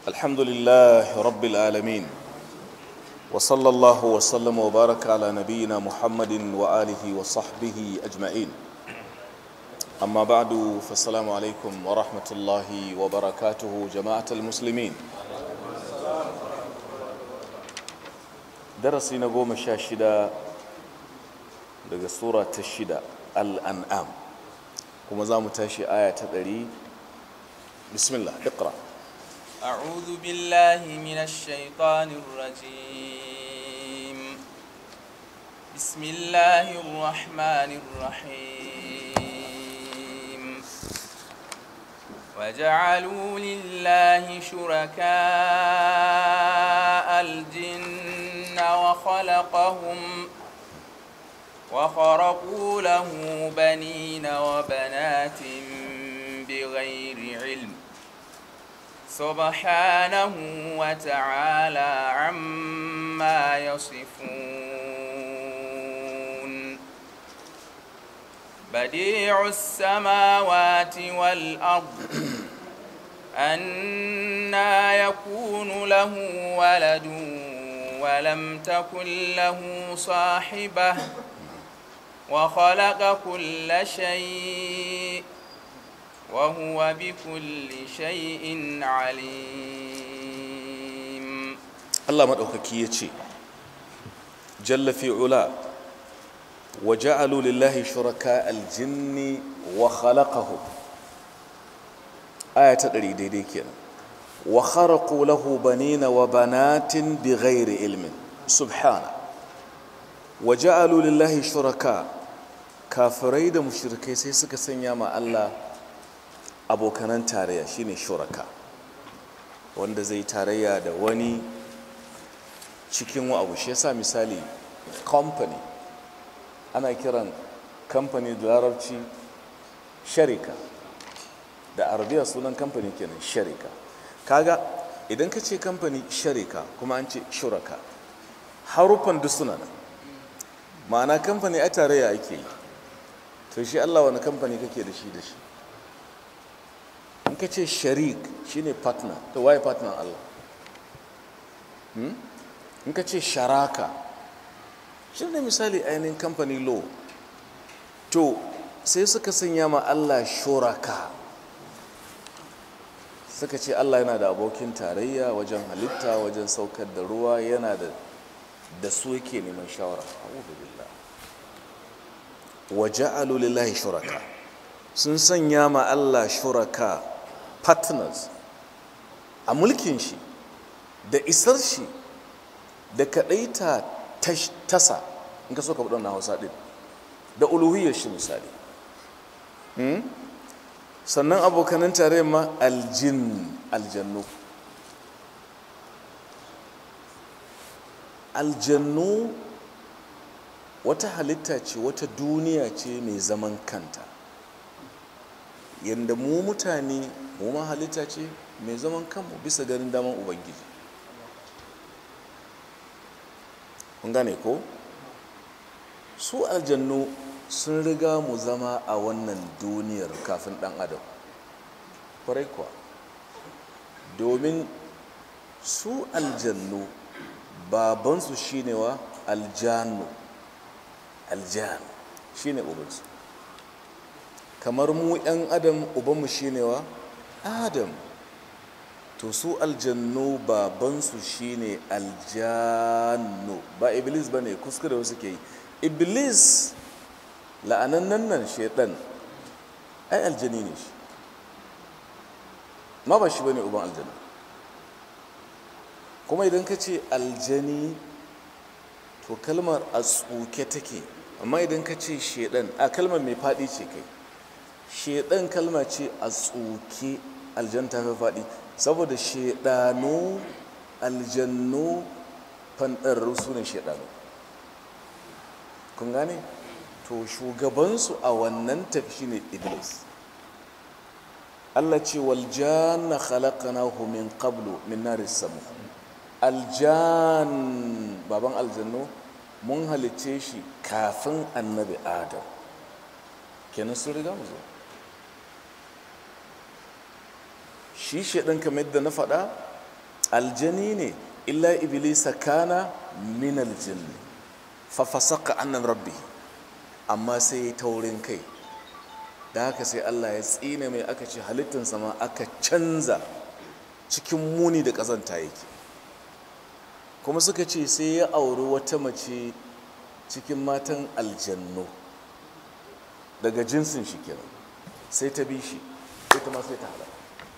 الحمد لله رب العالمين وصلى الله وسلم وبارك على نبينا محمد وآله وصحبه أجمعين أما بعد فالسلام عليكم ورحمة الله وبركاته جماعة المسلمين درسي نقوم الشاشدة daga sura ta shida al'an'am kuma za mu tashi aya ta ɗari bismillah iqra أعوذ بالله من الشيطان الرجيم بسم الله الرحمن الرحيم وجعلوا لله شركاء الجن وخلقهم وخرقوا له بنين وبنات بغير علم سبحانه وتعالى عما يصفون بديع السماوات والأرض أنا يكون له ولد ولم تكن له صاحبة وخلق كل شيء وهو بكل شيء عليم Allah maɗaukaki ya ce jalla fi'ula wa ja'alu lillahi shuraka aljinni wa khalaqahu aya ta ɗari daidai kenan wa kharaqu lahu banina wa banatin bighairi ilmin subhana wa ja'alu lillahi shuraka kafirai da mushrikai sai suka sanya ma Allah abokanan tarayya shine shuraka wanda zai tarayya da wani cikin wa abu shi yasa misali company ana kiran company da larabci sharika da arabiya sunan company kenan sharika kaga idan ka ce company sharika kuma an ce shuraka haruffan duk suna nan ma'ana company a tarayya ake yi to shi Allah wani company kake da shi da shi in ka ce sharik shine partner to waye partner Allah in ka ce sharaka shi ne misali ainihin company law to sai suka sanya ma Allah shuraka suka ce Allah yana da abokin tarayya wajen halitta wajen saukar da ruwa yana da da su yake neman shawara a'udhu billah wa ja'alu lillahi shuraka sun sanya ma Allah shuraka partners a mulkin shi da isar shi da kaɗaita tasa in ka so ka na hausa ɗin da uluhiyar shi misali sannan abokanan tare ma aljin aljannu aljannu wata halitta ce wata duniya ce mai zaman kanta yadda mu mutane mu ma halitta ce mai zaman kanmu bisa ganin daman ubangiji kun gane ko su aljannu sun riga mu zama a wannan duniyar kafin dan adam kwarai kuwa domin su aljannu babansu shine wa aljanu aljan shine ubansu kamar mu 'yan adam ubanmu shine wa adam to su aljannu babansu shine aljannu ba iblis ba ne kuskure wasu ke yi iblis la'anannan nan shaidan ai aljani ne shi ma ba shi ba ne uban aljanu kuma idan ka ce aljani to kalmar a tsuke take amma idan ka ce shaidan a kalmar mai faɗi ce kai shaidan kalma ce a tsuke aljan ta fi faɗi saboda shaidanu aljannu fanɗarru su ne shaidanu kun gane to shugabansu a wannan tafi ne iblis Allah ce waljanna khalaqnahu min qablu min nari samu aljan baban aljannu mun halicce shi kafin annabi adam kenan sun riga mu zo shi shaɗan kamar yadda na faɗa aljani ne illa iblisa kana min aljinni fa fasaka annan rabbi amma sai ya taurin kai da haka sai Allah ya tsine mai aka ce halittinsa ma aka canza cikin muni da ƙazanta yake kuma suka ce sai ya auri wata mace cikin matan aljannu daga jinsin shi kenan sai ta bi shi ita ma sai ta halaka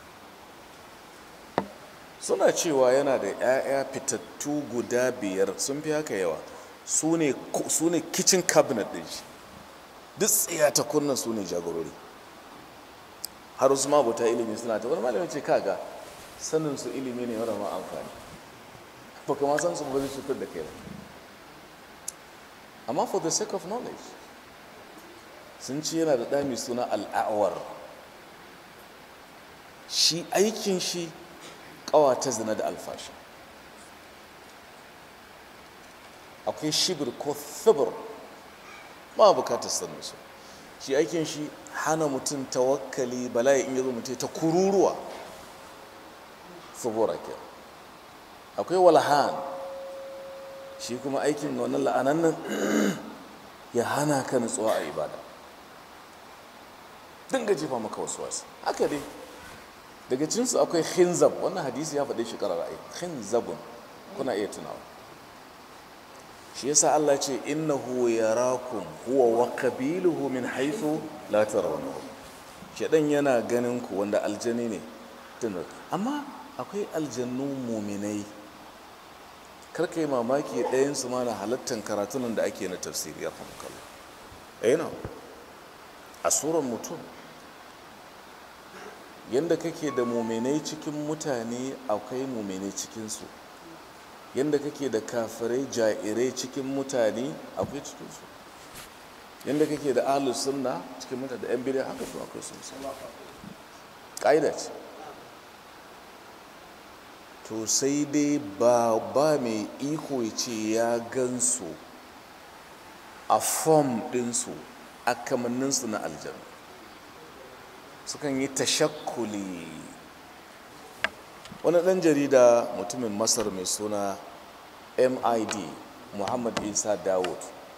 suna cewa yana da 'ya'ya fitattu guda biyar sun fi haka yawa su ne kitchen cabinet din shi duk tsiya ta kunnan su ne jagorori har wasu mabuta ilimi suna ta wani malamin ce kaga sanin su ilimi ne mara ma amfani ba kama san su ba zai cutar da kai ba amma for the sake of knowledge sun ci yana da ɗami suna al'awar shi aikin shi ƙawata zina da alfashi akwai shibir ko thibir ba bukatar sanin su shi aikin shi hana mutum tawakkali bala'i in yazo mutum ta kururuwa thibura ke akwai walhan shi kuma aikin wannan la'anan nan ya hana ka nutsuwa a ibada dinga jefa maka wasu wasu haka dai daga cinsu akwai khinzab wannan hadisi ya faɗi shi ƙararra'i khinzabun kuna iya tunawa shi yasa Allah ce innahu yarakum huwa wa qabiluhu min haythu la tarawnahu shedan yana ganin ku wanda aljani ne tun amma akwai aljannu muminai kar kai mamaki ɗayan su ma na halattan karatunan da ake na tafsiri ya fahimkalla eh na a suran mutum yanda kake da muminai cikin mutane akwai muminai cikin su yadda kake da kafirai jairai cikin mutane akwai cikinsu yadda kake da ahlus sunna cikin mutane da yan bid'a haka su akwai sun sa ƙa'ida ce to sai dai ba ba mai iko ya ce ya gansu a fom ɗinsu a kamanninsu na aljanu sukan yi tashakkuli wani ɗan jarida mutumin masar mai suna mid muhammad isa dawud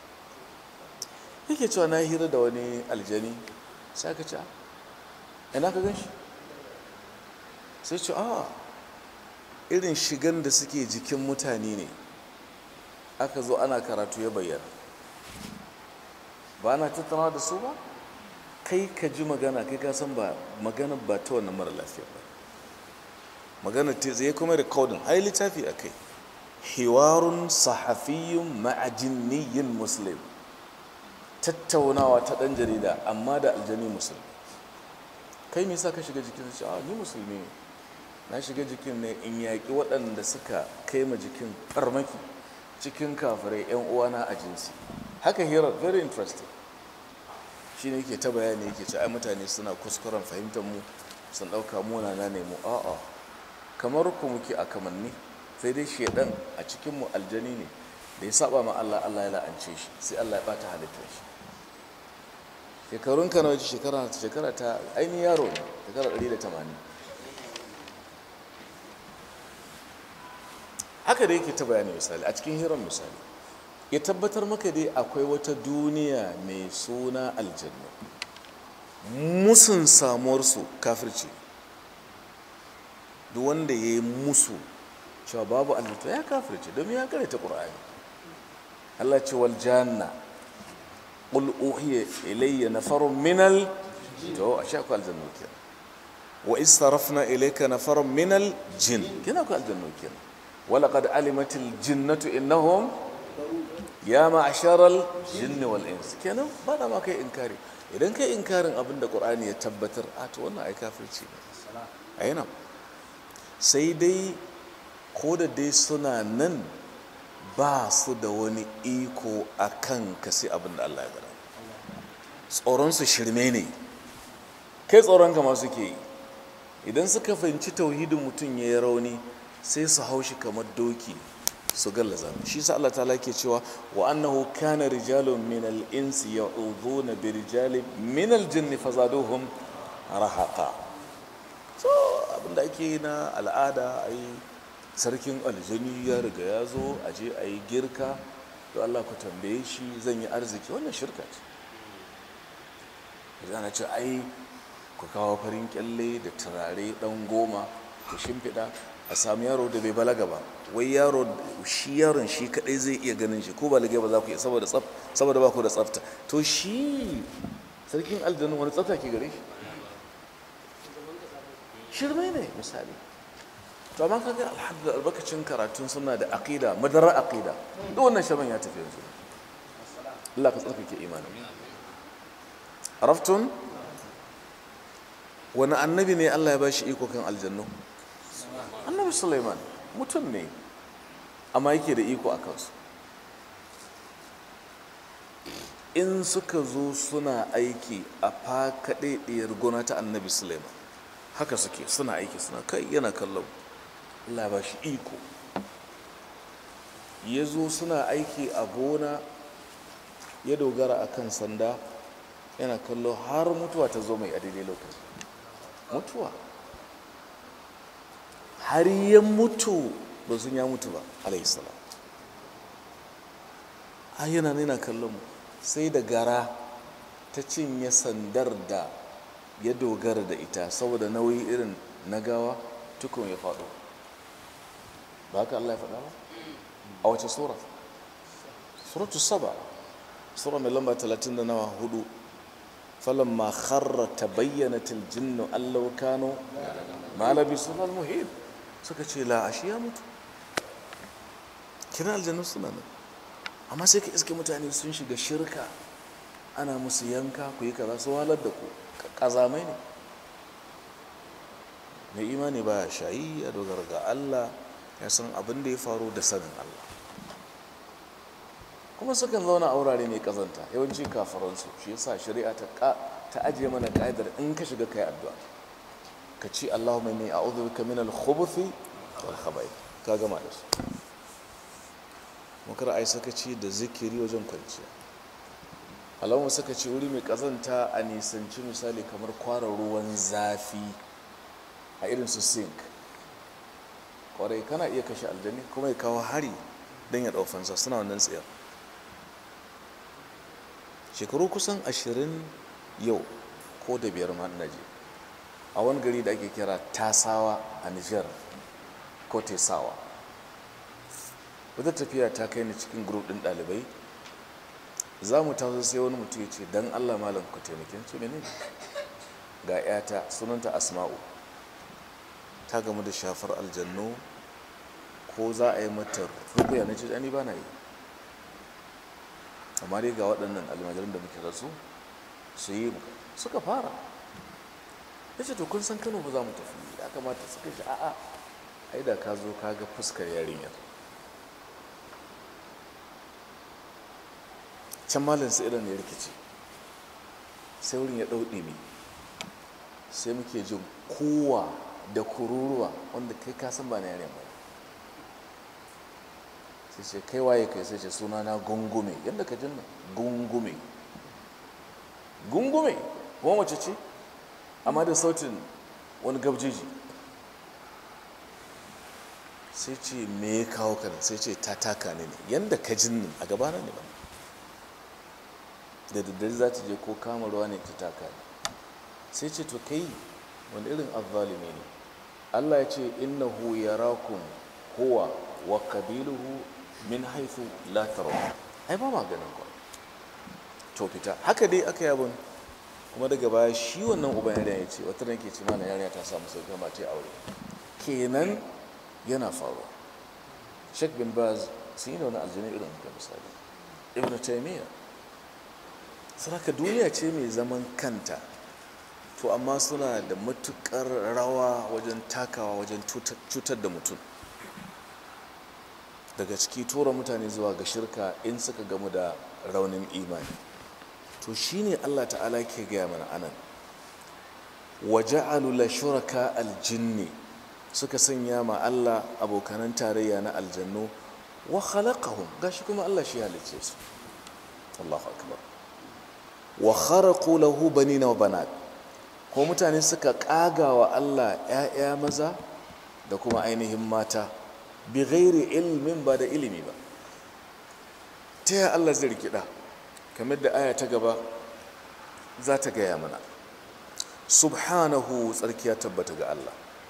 yake cewa na hira da wani aljani sai aka ce ina ka gan shi sai ce a irin shigan da suke jikin mutane ne aka zo ana karatu ya bayyana ba na tattaunawa da su ba kai ka ji magana kai ka san ba magana ba ta wannan mara lafiya ba magana ta zai kuma rikodin ai littafi a kai hiwarun sahafiyun ma'ajinniyin muslim tattaunawa ta ɗan jarida amma da aljani musulmi kai me sa ka shiga jikin shi a ni musulmi ne na shiga jikin ne in yaƙi waɗanda suka kai ma jikin farmaki cikin kafirai 'yan uwana a jinsi haka hirar very interesting shi ne yake ta bayani yake ce ai mutane suna kuskuren fahimtar mu sun ɗauka muna na nemo a'a kamar ku muke a kamanni sai dai shedan a cikin mu aljani ne da ya saba ma Allah Allah ya la'ance shi sai Allah ya bata halittar shi shekarun ka nawa shekara shekara ta ainihin yaro ne shekara 180 haka da yake ta bayani misali a cikin hirar misali ya tabbatar maka dai akwai wata duniya mai suna aljanna musun samuwarsu kafirci duk wanda ya yi musu cewa babu aljanna ya kafirce domin ya kare ta ƙura'ani Allah ce wal janna qul uhiya ilayya nafarun minal to a sha ku aljanna kenan wa istarafna ilayka nafarun minal jin kina ku aljanna kenan wala qad alimatil jinnatu innahum ya ma'asharal jinni wal ins kenan ba da ma kai inkari idan kai inkarin abin da qur'ani ya tabbatar a to wannan ai kafirci ne ayyana sai dai ko da dai suna nan ba su da wani iko a kan ka sai abin da Allah ya gada tsoronsu shirme ne kai tsoron kama suke yi idan suka fahimci tauhidin mutum ya yi rauni sai su haushi kamar doki su gallaza shi sa Allah ta'ala ke cewa wa annahu kana rijalun min al-insi ya'udhuna bi rijalin min al-jinni fazaduhum rahaqa so abinda ake yi na al'ada ai sarkin aljani ya riga ya zo a je a yi girka to Allah ku tambaye shi zan yi arziki wannan shirka ce zana ce ai ku kawo farin kyalle da turare dan goma ku shimfiɗa a sami yaro da bai balaga ba wai yaro shi yaron shi kadai zai iya ganin shi ko balagai ba za ku iya saboda tsaf saboda ba ku da tsafta to shi sarkin aljanu wani tsafta ke gare shi shirme ne misali to amma kaga alhamdulillah albarkacin karatun suna da aqida madara aqida duk wannan shaban ya tafi yanzu Allah ka tsarkake imanin araftun wani annabi ne Allah ya bashi iko kan aljannu annabi Sulaiman mutum ne amma yake da iko a kansu in suka zo suna aiki a fakaɗaɗiyar gona ta annabi Sulaiman haka suke suna aiki suna kai yana kallon Allah ba shi iko ya zo suna aiki a gona ya dogara a kan sanda yana kallo har mutuwa ta zo mai a daidai lokaci mutuwa har ya mutu ba sun ya mutu ba alaihissalam a yana nuna kallon mu sai da gara ta cinye sandar da ya dogara da ita saboda nauyi irin na gawa tukun ya faɗo ba haka Allah ya faɗa ba a wace sura suratu saba sura mai lamba talatin da nawa hudu falamma kharra tabayyanat aljinnu allau kanu ma labisu muhim suka ce la ashi ya mutu kina aljannu suna nan amma sai ka iske mutane sun shiga shirka ana musu yanka ku yi kaza su walar da ku kazamai ne mai imani ba shayi ya dogara ga Allah ya san abin da ya faru da sanin Allah kuma sukan zauna a wurare mai kazanta yawanci kafaransu shi yasa shari'a ta ta ajiye mana ka'idar in ka shiga kai addu'a ka ci Allahumma inni a'udhu bika min al-khubuthi wal khaba'ith ka gama da su makar ai sakaci da zikiri wajen kwanciya alamun sakaci wuri mai kazanta a nisanci misali kamar kwara ruwan zafi a irin su sink kwarai kana iya kashe aljani kuma ya kawo hari don ya ɗaufansa suna wannan tsayar shekaru kusan ashirin yau ko da biyar ma na je a wani gari da ake kira tasawa a nijar ko tesawa wata tafiya ta kai ni cikin grup ɗin ɗalibai za mu taso sai wani mutum ya ce don allah malam ku taimakin ce mene ga 'yata sunanta asma'u ta gamu da shafar aljannu ko za a yi mata rukuya na ce ni ba na yi amma dai ga waɗannan almajiran da muke rasu su yi suka fara ya ce to kun san kano ba za mu tafi ya kamata suka shi a'a ai da ka zo ka ga fuskar yarinyar can malin su irin ya rikici sai wurin ya ɗau ɗimi sai muke jin kowa da kururuwa wanda kai kasan ba na yaren ba sai ce kai waye kai sai ce suna na gungume yadda ka jinna gungume gungume kuma wace ce amma da sautin wani gabjeji sai ce me ya kawo ka sai ce ta taka ne ne yadda ka jinnin a gabana ne ba da daddare za ta je ko kama ruwa ne ta taka ne sai ce to kai wani irin azzalimi ne Allah ya ce innahu yarakum huwa wa qabiluhu min haythu la tarawun ai ba maganin ku to fita haka dai aka yabon kuma daga baya shi wannan uban yarinya ya ce wata ran ke ce mana yarinya ta samu sauki ma ta aure kenan yana faruwa Sheikh bin Baz sun yi da wani aljini irin haka misali Ibn Taymiyyah saraka duniya ce mai zaman kanta to amma suna da matukar rawa wajen takawa wajen cutar da mutum daga ciki tura mutane zuwa ga shirka in suka gamu da raunin imani to shine Allah ta'ala ke gaya mana anan waja'alu la shuraka aljinni suka sanya ma Allah abokanan tarayya na aljannu wa khalaqahum gashi kuma Allah shi halicce su Allahu akbar wa kharaqu lahu banina wa banat ko mutane suka kaga wa Allah ‘ya'ya maza da kuma ainihin mata bi ghairi ilmin ba da ilimi ba ta yaya Allah zai rikida kamar da aya ta gaba za ta gaya mana subhanahu tsarkiya tabbata ga Allah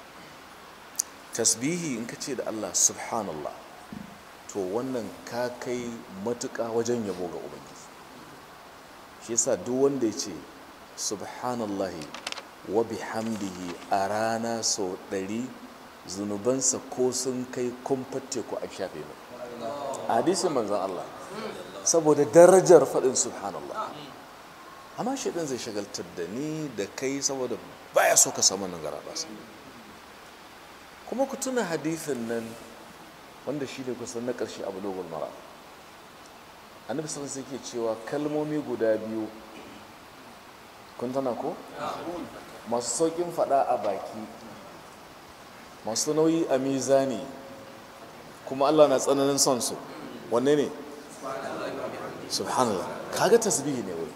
tasbihi in ka ce da Allah subhanallah to wannan ka kai matuƙa wajen yabo ga ubangiji shi yasa duk wanda ya ce subhanallahi wa bihamdihi a rana sau ɗari zunubansa ko sun kai kumfar teku a shafe ba hadisin manzan Allah saboda darajar faɗin subhanallah amma shi ɗin zai shagaltar da ni da kai saboda baya so ka samu nan gara basa kuma ku tuna hadithin nan wanda shi ne kusan na ƙarshe abu dogon mara annabi sun sai ke cewa kalmomi guda biyu kun tana ko masu sauƙin faɗa a baki masu nauyi a mizani kuma allah na tsananin son su wanne ne subhanallah kaga tasbihi ne wai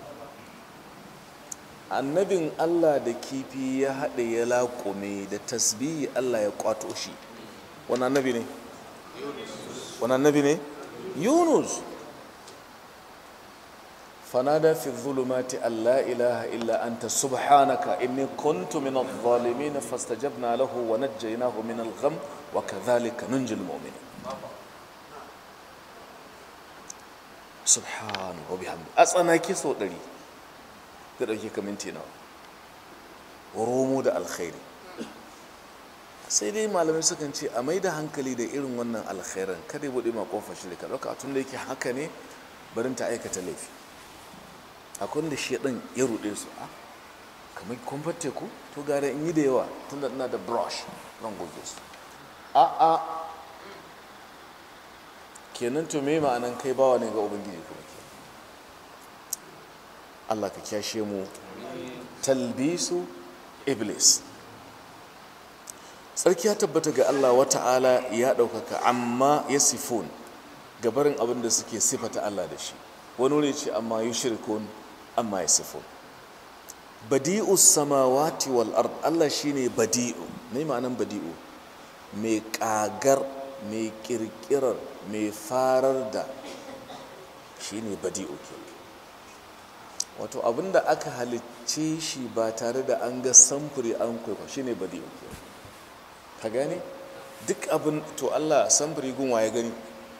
annabin allah da kifi ya haɗe ya laƙume da tasbihi allah ya ƙwato shi wani annabi ne wani annabi ne yunus fanada fi zulumati an la ilaha illa anta subhanaka inni kuntu min adh-dhalimin fastajabna lahu wa najjaynahu min al-gham wa kadhalika nunjil mu'minin subhanahu wa bihamdi a tsanaki sau ɗari da ɗauke ka minti nawa romo da alkhairi sai dai malamai sukan ce a mai da hankali da irin wannan alkhairan kada ya buɗe ma ƙofar shi da ka ɗauka tun da yake haka ne barin ta aikata laifi akwai da shi ɗin ya ruɗe su a kamar kwamfar teku to gara in yi da yawa tun da ina da brush zan goge su a a kenan to me ma'anan kai bawa ne ga ubangiji kuma ke Allah ka kyashe mu talbisu iblis tsarki ya tabbata ga Allah wata'ala ya ɗaukaka amma ya sifon gabarin abin da suke sifata Allah da shi wani wuri ce amma yi shirkun amma ya sifon badi'u samawati wal ard Allah shine badi'u ne ma'anan badi'u mai kagar mai kirkirar mai farar da shine badi'u ke wato abinda aka halicce shi ba tare da an ga samfuri an kwaikwa shine badi'u ke ka gane duk abin to Allah samfuri gun waye gani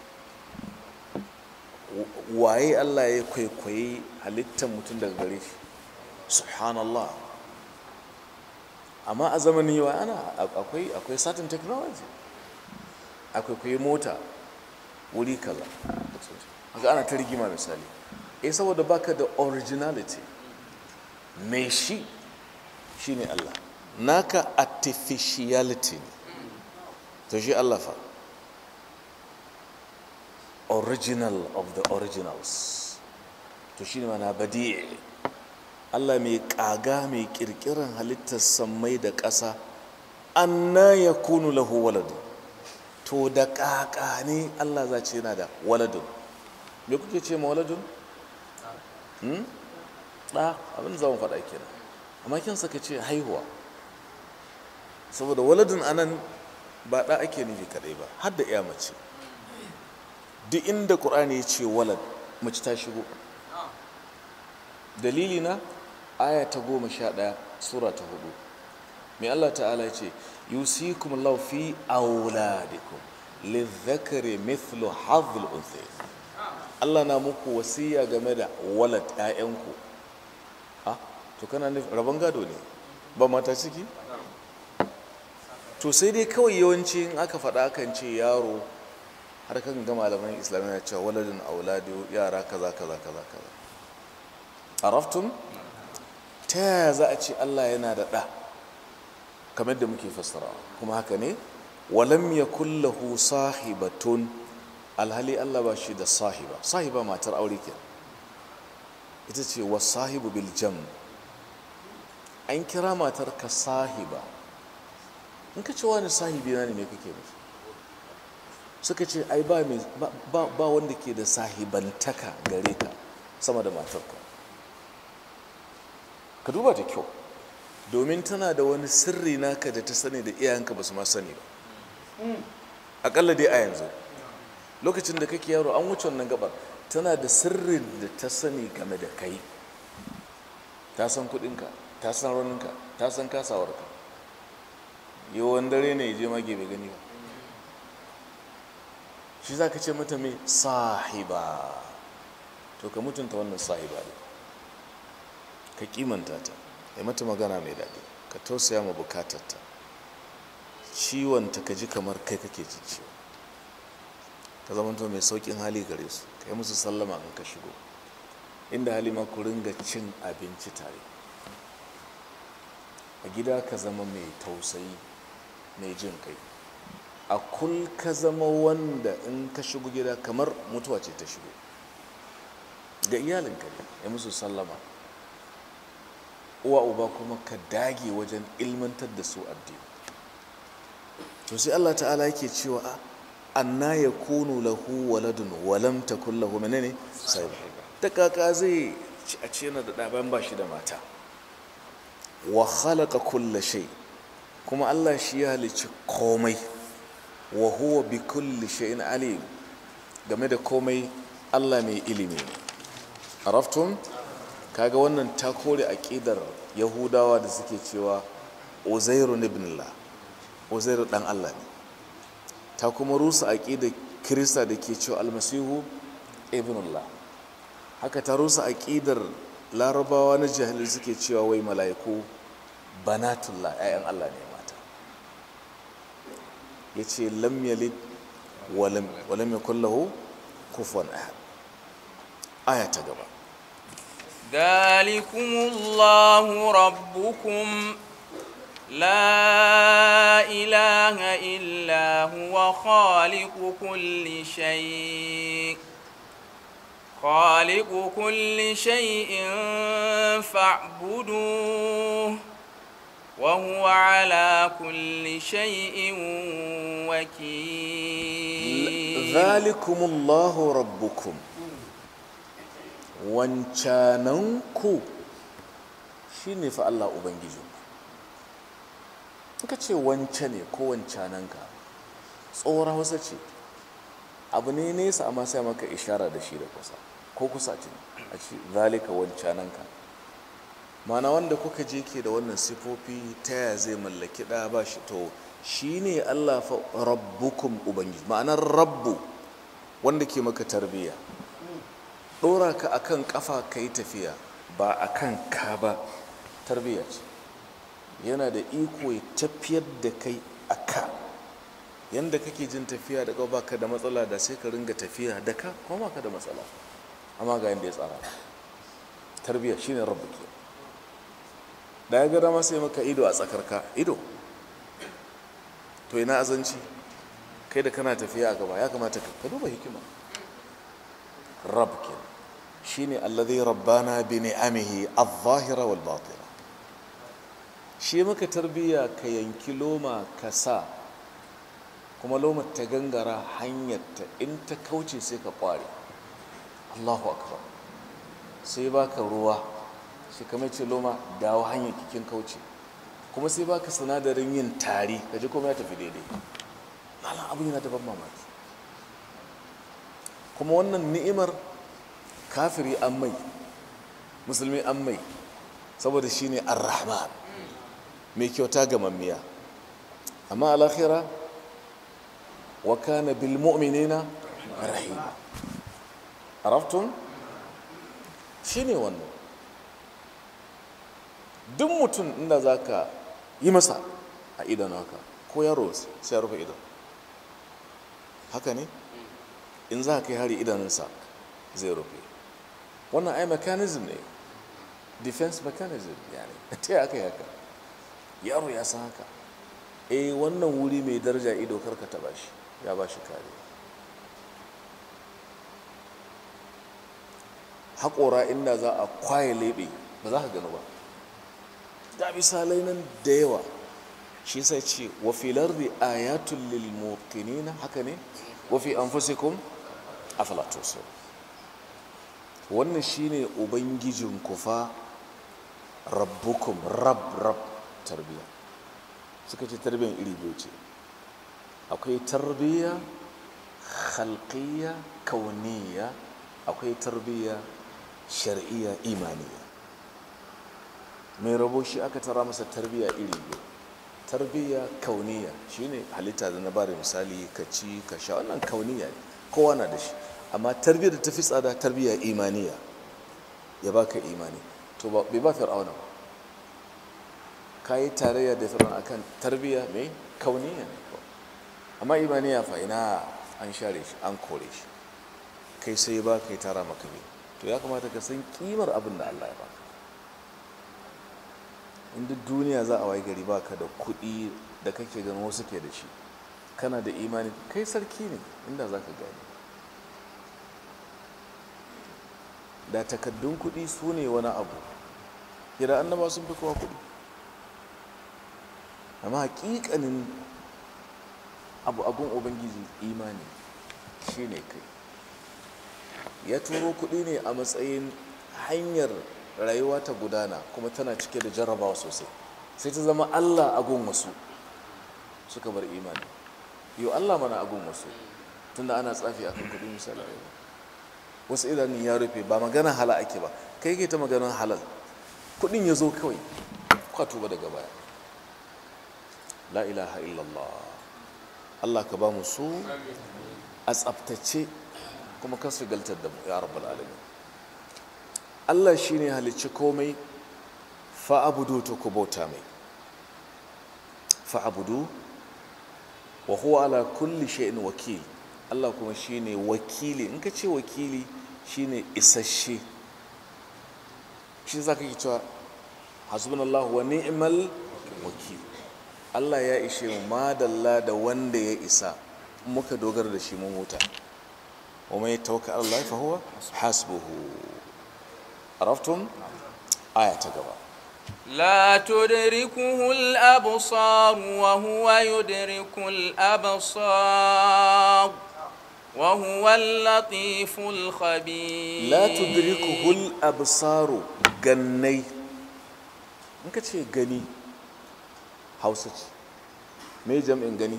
waye Allah ya kwaikwayi halittar mutum daga gare shi subhanallah amma a zamanin yawa ana akwai akwai certain technology akwai kwaye mota wuri kaza haka ana ta rigima misali eh saboda baka da originality mai shi shine Allah naka artificiality ne to shi Allah fa original of the originals to shi ne mana badi'i Allah mai kaga mai kirkiran halittar sammai da ƙasa anna ya kunu lahu waladu to da ƙaƙa ne Allah za ce yana da waladun me kuke ce ma waladun? ɗa abin zama faɗa kenan amma kin saka ce haihuwa saboda waladun anan ba ɗa ake nufi kaɗai ba har da iya mace duk inda ƙur'ani ya ce walad mace ta shigo dalili na aya ta goma sha ɗaya sura ta hudu mai Allah ta'ala ce yusikum Allah fi auladikum lidhakari mithlu hadhil unthayayn Allah na muku wasiya game da walad ƴaƴanku ah to kana nufin rabon gado ne ba mata ciki to sai dai kawai yawanci in aka faɗa kan ce yaro har kan ga malaman islamiyya cewa waladin auladu yara kaza kaza kaza kaza araftun ta yaya za a ce Allah yana da ɗa kamar da muke fassarawa kuma haka ne walam ya kullahu sahibatun alhali Allah ba shi da sahiba sahiba matar aure ke ita ce wa sahibu bil jam an kira matar ka sahiba in ka ce wani sahibi na ne me kake nufi suka ce ai ba ba wanda ke da sahibantaka gare ka sama da matarka ka duba da kyau domin tana da wani sirri naka da ta sani da iyayenka ba su ma sani ba akalla dai a yanzu lokacin da kake yaro an wuce wannan gabar tana da sirrin da ta sani game da kai ta san kudinka ta san raninka ta san kasawarka yawan dare ne ya je mage bai gani ba shi za ka ce mata mai sahiba to ka mutunta wannan sahiba ne ka kimanta ta ya mata magana mai daɗi ka tausaya ma bukatarta ciwonta ka ji kamar kai kake ji ciwo ka zamanto mai saukin hali gare su ka yi musu sallama in ka shigo inda hali ma ku ringa cin abinci tare a gida ka zama mai tausayi mai jin kai a kul ka zama wanda in ka shigo gida kamar mutuwa ce ta shigo ga iyalinka ne ya musu sallama uwa uba kuma ka dage wajen ilmantar da su addini to sai Allah ta'ala yake cewa a anna yakunu lahu waladun wa lam takul lahu menene sai ta kaka zai ci a ce na da ɗaban ba shi da mata wa khalaqa kulla shay kuma Allah shi ya halicci komai wa huwa bi kulli shay'in alim game da komai Allah mai ilimi araftum kaga wannan ta kore aqidar yahudawa da suke cewa uzairu ibn Allah uzairu dan Allah ne ta kuma rusa aqidar kirista da ke cewa almasihu ibn Allah haka ta rusa aqidar larabawa na jahilai suke cewa wai mala'iku banatullah ƴaƴan Allah ne mata yace lam yalid wa lam wa lam yakul lahu kufuwan ahad aya ta gaba ذلكم الله ربكم لا إله إلا هو خالق كل شيء خالق كل شيء فاعبدوه وهو على كل شيء وكيل ذلكم الله ربكم wancananku shi ne fa Allah Ubangiji ka ce wance ne ko wancananka tsoron wasa ce abu ne nesa amma sai maka ishara da shi da kusa ko kusa ce a ce zalika wancananka mana wanda kuka je ke da wannan sifofi ta ya zai mallaki ɗaya ba shi to shi ne Allah fa rabbukum Ubangiji ma'anar rabbu wanda ke maka tarbiyya ɗora ka akan ƙafa ka yi tafiya ba akan ka ba tarbiyya ce yana da iko ya tafiyar da kai a ka yadda kake jin tafiya da ba ka da matsala da sai ka ringa tafiya da ka kuma ka da matsala amma ga yadda ya tsara tarbiyya shine rabu ke da ya gada sai maka ido a tsakarka ido to ina azanci kai da kana tafiya a gaba ya kamata ka duba hikima rab kenan shine alladhi rabbana bi ni'amihi adh-dhahira wal batina shi maka tarbiya ka yanki loma ka sa kuma lomar ta gangara hanyarta in ta kauce sai ka kware Allahu akbar sai baka ruwa shi kamar ce loma dawo hanyar kikin kauce kuma sai baka sinadarin yin tari kaji kuma ya tafi daidai malam abu yana da ban mamaki kuma wannan ni'imar kafiri an mai musulmi an mai saboda shi ne ar-rahman mai kyauta ga mammiya amma alakhira wa kana bil mu'minina rahima araftun shi ne wannan duk mutum inda za ka yi masa a idon haka ko yaro sai ya rufe idon haka ne in za ka yi hari idanunsa zai rufe wannan ai mechanism ne defense mechanism yani ta aka yi haka yaro ya san haka eh wannan wuri mai daraja ido karka taba shi ya ba shi kare haƙora inda za a kwaye leɓe ba za ka gano ba ga misalai nan da yawa shi sai ce wa filar da ayatul lil muqinina haka ne wa fi anfusikum afala tusirun wannan shine ubangijin kufa rabbukum rab rab tarbiya suka ce tarbiyyar iri biyu ce akwai tarbiyya khalqiyya kauniyya akwai tarbiyya shar'iyya imaniya mai rabo shi aka tara masa tarbiyya iri biyu tarbiyya kauniya shine halitta da na ba da misali ka ci ka sha wannan kauniya ne kowa na da shi amma tarbiyyar da ta fi tsada tarbiyya imaniya ya baka imani to bai ba fir'auna ba ka yi tarayya da fir'auna akan tarbiyya mai kauniya ne amma imaniya fa ina an share shi an kore shi kai sai ba kai tara maka ne to ya kamata ka san kimar abin da Allah ya baka in duk duniya za a waye gari baka da kuɗi da kake ganin wasu ke da shi kana da imani kai sarki ne inda za ka gani da takaddun kuɗi su ne wani abu kira annaba sun fi kowa kuɗi amma hakikanin abu abun ubangiji imani shine kai ya turo kuɗi ne a matsayin hanyar rayuwa ta gudana kuma tana cike da jarrabawa sosai sai ta zama allah agun wasu suka bar imani yau allah mana agun wasu tunda ana tsafi akan kuɗi misali wasu idanun ya rufe ba magana hala ake ba kai ke ta maganar halal kuɗin ya zo kawai kwato ba daga baya la ilaha illallah allah ka ba mu su a tsabtace kuma kan su galtar da mu ya rabbal alamin Allah shi ne halicci komai fa'abudu ta ku bauta mai fa'abudu wa huwa ala kulli shay'in wakil Allah kuma shi ne wakili in ka ce wakili shi ne isasshe shi za ka yi cewa hasbunallahu wa ni'mal wakil Allah ya ishe mu madalla da wanda ya isa muka dogara da shi mun huta wa mai tawaka Allah fa huwa hasbuhu عرفتم آية تقبل لا تدركه الأبصار وهو يدرك الأبصار وهو اللطيف الخبير لا تدركه الأبصار جني إنك تشي جني هاوسج me jam'in gani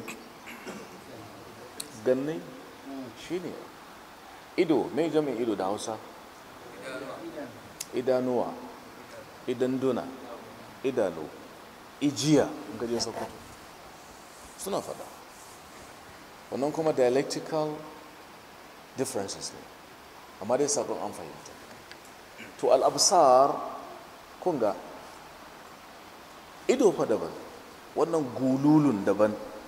gannai shine ido me jam'in ido da hausa idanuwa idanduna idanu ijiya gajin sokoto suna fada wannan kuma dialectical differences ne amma dai sakon an fahimta to al'absar kunga ido fa daban wannan gululun daban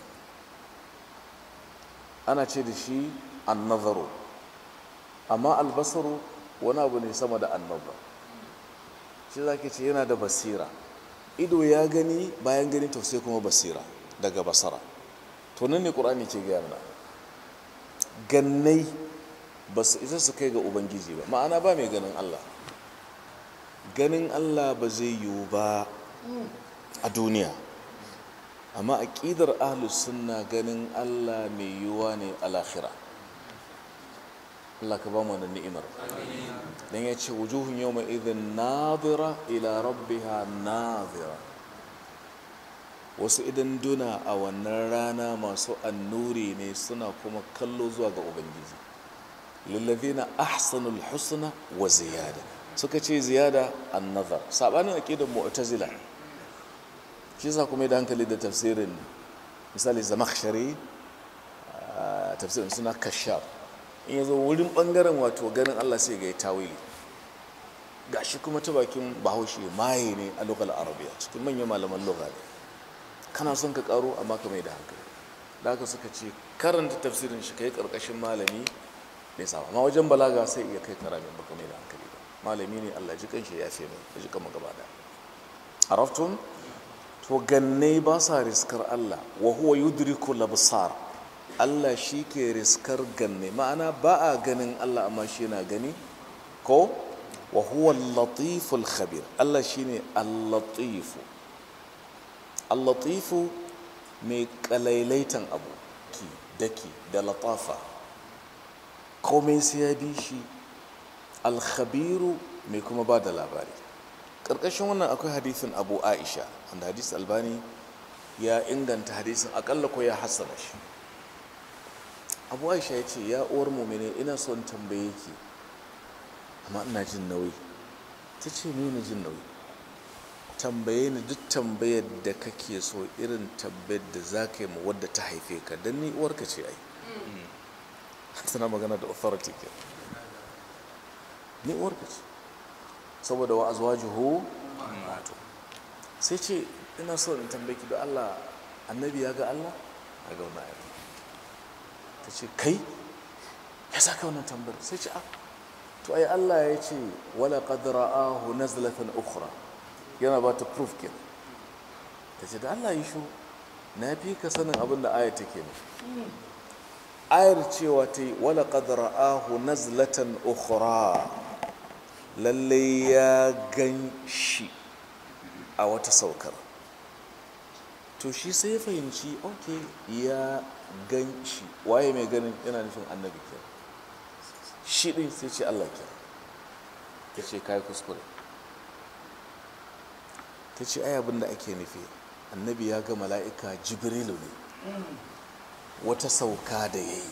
ana ce da shi annazaro amma albasaru wani abu ne sama da annaba shi za ce yana da basira ido ya gani bayan gani to sai kuma basira daga basara to nan ne ƙur'ani ke gaya mana gannai ba su isa su kai ga ubangiji ba ma'ana ba mai ganin allah ganin allah ba zai yiwu ba a duniya amma aƙidar ahlus sunna ganin allah mai yiwuwa ne a lahira Allah ka ba mu wannan ni'imar dan ya ce wujuhun yawma idhin nadira ila rabbiha nadira wasu idan duna a wannan rana masu annuri ne suna kuma kallo zuwa ga ubangiji lillazina ahsanul husna wa ziyada suka ce ziyada an-nazar sabanin aqidar mu'tazila shi yasa kuma da hankali da tafsirin misali zamakhshari tafsirin suna kashaf in ya zo wurin bangaren wato ganin allah sai ga ya tawili ga shi kuma ta bakin bahaushe maye ne a lokal arabiya cikin manyan malaman lokal kana son ka karo amma ka mai da hankali da haka suka ce karanta tafsirin shi kai karkashin malami ne sama amma wajen balaga sai iya kai karamin baka mai da hankali ba malami ne allah ji kanshi ya fi mai ya ji kama gaba da araftun to ganne ba sa riskar allah wa huwa yudriku labsar Allah shi ke riskar ganne ma'ana ba a ganin Allah amma shi na gani ko wa huwa latiful khabir Allah shi ne al-latifu al-latifu mai kalailaitan abu ki daki da latafa komai sai ya bi shi al-khabiru mai kuma ba da labari ƙarƙashin wannan akwai hadisin abu aisha wanda hadis albani ya inganta hadisin akalla ko ya hassana shi abu aisha ya ce ya uwar mumini ina son tambaye ki amma ina jin nauyi ta ce ni jin nauyi tambaye ni duk tambayar da kake so irin tambayar da za ka yi ma wadda ta haife ka don ni uwarka ce ai tana magana da authority ke ni uwarka ce saboda wa azwajuhu wato sai ce ina so in tambaye ki da Allah annabi ya ga Allah a ga wannan ayat ta ce kai ya saka wannan tambayar sai ce a to ai Allah ya ce wala qad ra'ahu nazlatan ukhra yana ba ta proof ke ta ce da Allah yi shu na fi ka sanin abin da ayat take ne ayar cewa ta yi wala qad ra'ahu nazlatan ukhra lalle ya gan shi a wata saukar to shi sai ya fahimci ok ya gan shi waye mai ganin yana nufin annabi ke shi ɗin sai ce Allah ke ta ce kayi kuskure ta ce ai abin da ake nufi annabi ya ga mala'ika jibrilu ne wata sauka da ya yi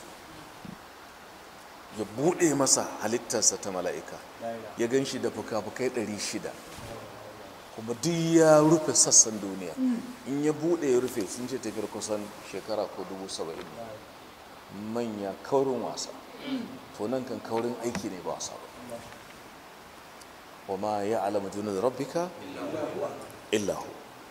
ya buɗe masa halittarsa ta mala'ika ya gan shi da fuka-fukai 600 kuma duk ya rufe sassan duniya in ya buɗe ya rufe sun ce tafiyar kusan shekara ko dubu saba'in manya kaurin wasa to nan kan kaurin aiki ne ba wasa ba wa ma ya alama da rabbika illahu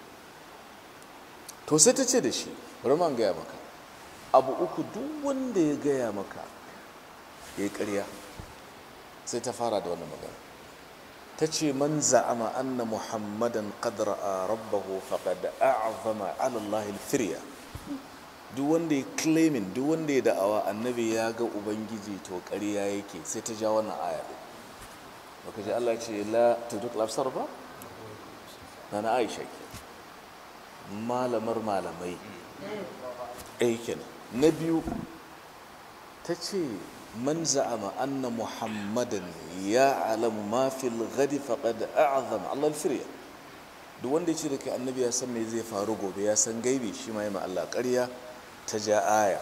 to sai ta ce da shi bari man gaya maka abu uku duk wanda ya gaya maka ya yi ƙarya sai ta fara da wannan magana ta ce man za'ama anna muhammadan qad ra'a rabbahu faqad a'zama 'ala Allah al-firya duk wanda ya claiming duk wanda ya da'awa annabi ya ga ubangiji to ƙarya yake sai ta ja wannan aya din baka ji Allah ce la tuduk lafsar ba na Aisha ke malamar malamai aikin na biyu ta ce man za'ama anna muhammadan ya alamu ma fil ghadi faqad a'zama Allah al-firya duk wanda ya ce da kai annabi ya san me zai faru gobe ya san gaibi shi ma ma Allah ƙarya ta ja aya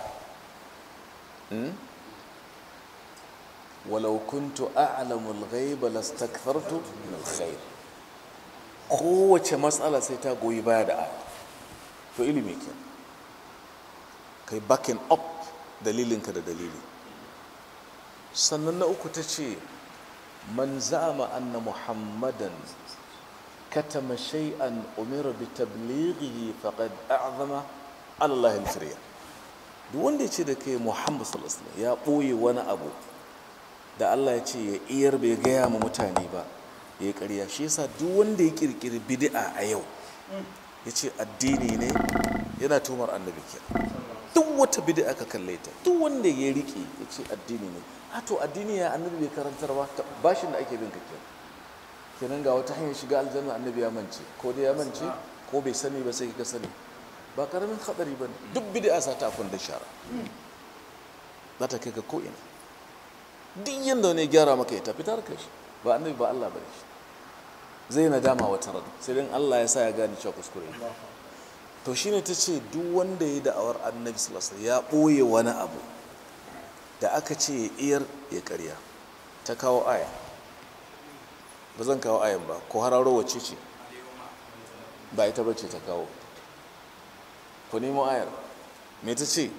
walau kuntu a'lamu al-ghaiba lastakthartu min al-khair kowace matsala sai ta goyi baya da aya to ilimi ke kai backing up dalilinka da dalili sannan na uku ta ce man za'ama anna muhammadan katama shay'an umira bi tablighihi faqad a'zama ala Allah al-firya duk wanda ya ce da kai muhammad sallallahu alaihi wasallam ya boye wani abu da Allah ya ce ya iyar bai gaya ma mutane ba ya yi ƙarya shi yasa duk wanda ya kirkiri bid'a a yau ya ce addini ne yana tumar annabi ke duk wata bid'a ka kalle ta duk wanda ya riƙe ya ce addini ne a to addini ya annabi bai karantar ba bashin da ake bin ka ke kenan ga wata hanyar shiga aljanna annabi ya mance ko dai ya mance ko bai sani ba sai ka sani ba karamin hadari ba ne duk bid'a sa ta da shara za ta kai ka ko ina duk yadda wani gyara maka ya tafi tarka shi ba annabi ba Allah bane shi zai nadama wata ran sai dan Allah ya sa ya gane cewa kuskure to shine ta ce duk wanda ya da'awar annabi sallallahu alaihi ya boye wani abu da aka ce iyar ya karya ta kawo aya ba zan kawo ayan ba ko hararo wacce ce ba ita bace ta kawo ku nemo ayar me ta ce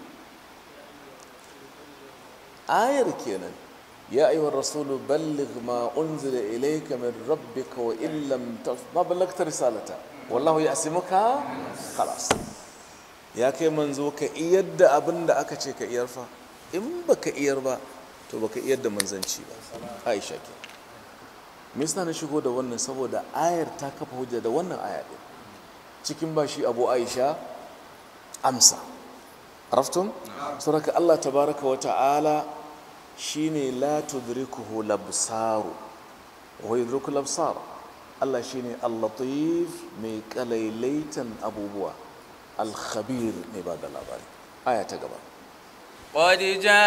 ayar kenan يا أيها الرسول بلغ ما أنزل إليك من ربك وإن لم ما بلغت رسالته والله يأسمك خلاص يا كي منزو كإيد أبن دا أكا چه كإير فا إن بك إير با تو بك إيد منزنشي با عائشة كي misna na shigo da wannan saboda ayar ta kafa hujja da wannan aya din cikin bashi abu aisha amsa araftum suraka Allah tabaraka wa ta'ala shine la tudrikuhu labsaru wa yudriku labsar Allah shine al-latif mai kalailaitan abubuwa al-khabir mai ba da labari aya ta gaba قد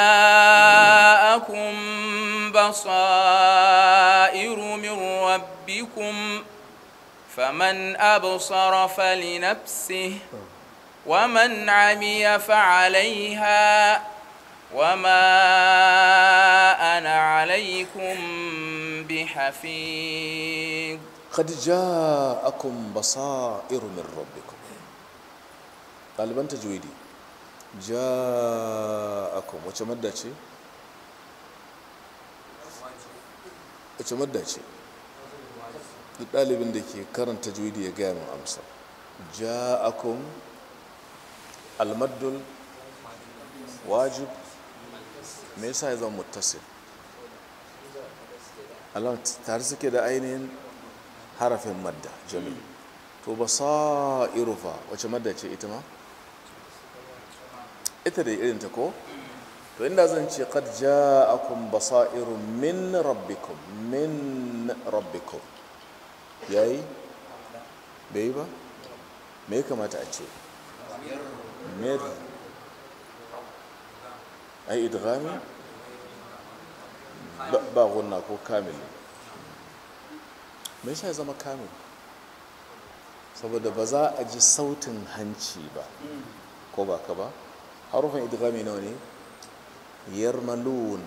جاءكم بصائر من ربكم فمن أبصر فلنفسه ومن عمي فعليها وما أنا عليكم بحفيظ قد جاءكم بصائر من ربكم ɗaliban tajwidi ja'akum wace madda ce wace madda ce duk ɗalibin da ke karanta tajwidi ya gaya min amsa ja'akum almaddul wajib me yasa ya zama muttasil Allah tare suke da ainihin harafin madda jami'i to ba sa'iru fa wace madda ce ita ma ita da irin ta ko to inda zan ce qad ja'akum basairu min rabbikum min rabbikum yayi bai ba me ya kamata a ce mir ai idghami ba- ba gunna ko kamil me yasa ya zama kamil saboda ba za a ji sautin hanci ba ko ba ka ba harufin idghami nawa ne yarmalun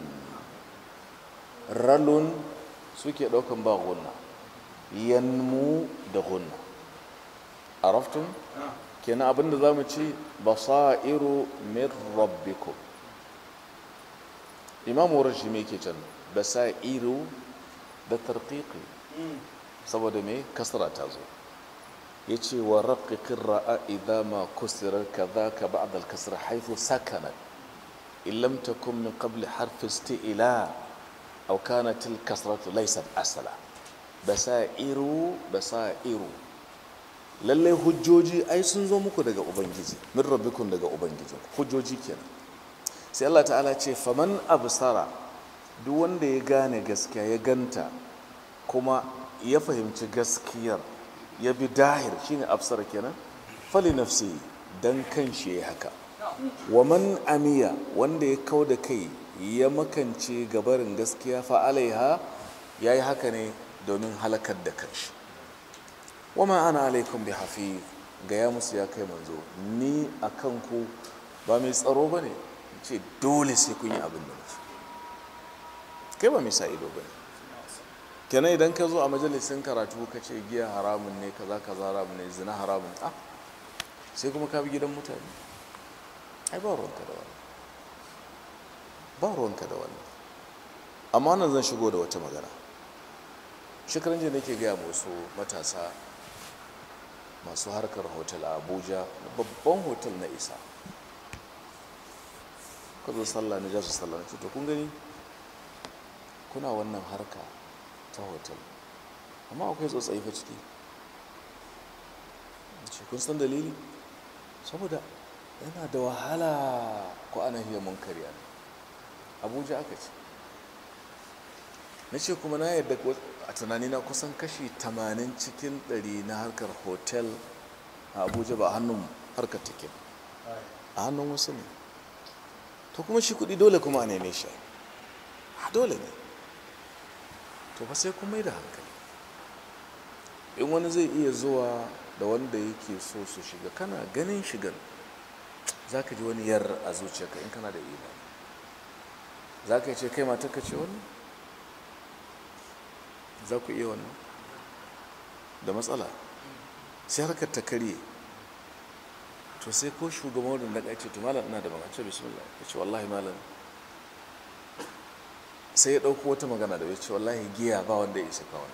ralun suke daukan ba gunna yanmu da gunna araftun kenan abinda za mu ci basairu min rabbikum imamu rashi me ke can basairu da tarqiqi saboda me kasra ta zo yace wa raqiqir ra'a idha ma kusira kadhaka ba'd al-kasr haythu sakanat in lam takun min qabl harf isti'la aw kanat al-kasratu laysat asla basairu basairu lallai hujjoji ai sun zo muku daga ubangiji min rabbikum daga ubangiji hujjoji kenan sai Allah ta'ala ce faman absara duk wanda ya gane gaskiya ya ganta kuma ya fahimci gaskiyar ya bi dahir shine absara kenan fali nafsi dan kan shi ya haka wa man amiya wanda ya kau da kai ya makance gabarin gaskiya fa alaiha yayi haka ne domin halakar da kanshi wama ana alaikum bi hafi gaya musu ya kai manzo ni a kanku ba mai tsaro ba ne ce dole sai kun yi abin da nufi kai ba mai sa ido ba ne kenan idan ka zo a majalisin karatu ka ce giya haramun ne kaza kaza haramun ne zina haramun ah sai kuma ka bi gidan mutane ai ba ruwanka da wannan ba ruwanka da wannan amma nan zan shigo da wata magana shekaran jiya nake gaya wasu matasa masu harkar hotel a abuja babban hotel na isa ka zo sallah na jasu sallah na ce to kun gani kuna wannan harka ta hotel amma akwai tsotsayi fa ciki ce kun san dalili saboda yana da wahala ko ana hiyar mun karya abuja aka ce na ce kuma na yadda a tunanina kusan kashi 80 cikin 100 na harkar hotel a abuja ba a hannun harkar take a hannun wasu ne to kuma shi kudi dole kuma a neme shi a dole ne to ba sai kuma yi da hankali in wani zai iya zuwa da wanda yake so su shiga kana ganin shigan za ka ji wani yar a zuciyarka in kana da imani za ka ce kai matar ka ce wani za ku iya wannan da matsala sai harkar ta karye to sai ko shugaban wadda da ce to malam ina da magana ce bismillah ya ce wallahi malam sai ya ɗauko wata magana da ya ce wallahi giya ba wanda ya isa kawai